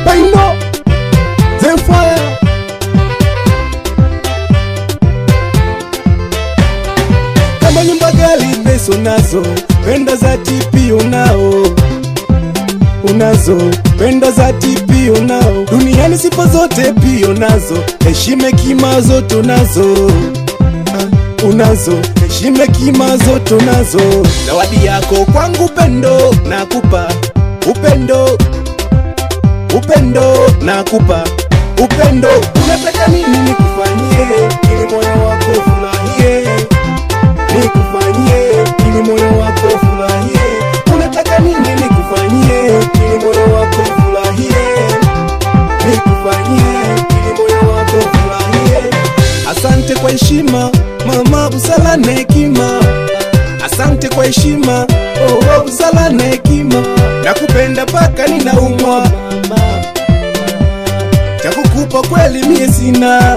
Baino The Fire kama nyumba gali pesa unazo, penda za tipi unao unazo, penda za tipi unao, duniani sifa zote pia unazo, heshima kima zote unazo Ah, unazo, heshima kima zote unazo, zawadi yako kwangu upendo nakupa upendo upendo nakupa upendo, unataka nini nikufanyie ili moyo wako furahie nikufanyie ili moyo wako furahie. Unataka nini nikufanyie ili moyo wako furahie? Nikufanyie ili moyo wako furahie. Asante kwa heshima mama, busara na hekima. Asante kwa heshima oh, oh, busara na hekima. Nakupenda paka ninaumwa mama, cha kukupa kweli mie sina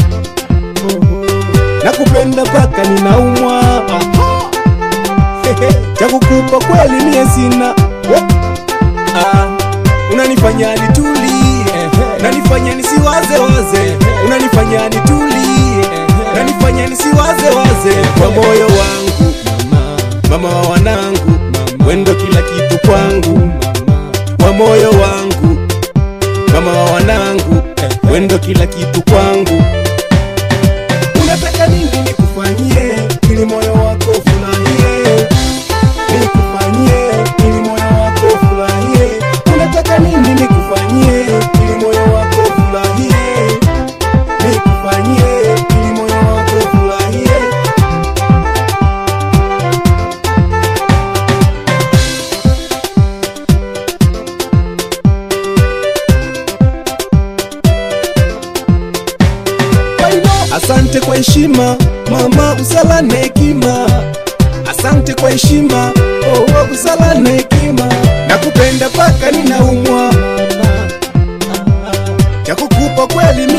nakupenda paka ninaumwa Hehe, cha kukupa kweli mie sina Wo- Ah, unanifanya nitulie unanifanya nisiwaze waze unanifanya nitulie unanifanya nisiwaze waze kwa moyo wangu mama wa wanangu wendo kila kitu kwangu kwa moyo wangu mama wa wanangu wendo kila kitu kwangu unataka nini nikufanyie ili moyo wako furahie nikufanyie ili moyo wako furahie unataka nini nikufanyie ili moyo wako furahie nikufanyie ili moyo wako furahie Asante kwa heshima mama, busara na hekima. Asante kwa heshima oh, oh, busara na hekima. Nakupenda paka ninaumwa, cha kukupa kweli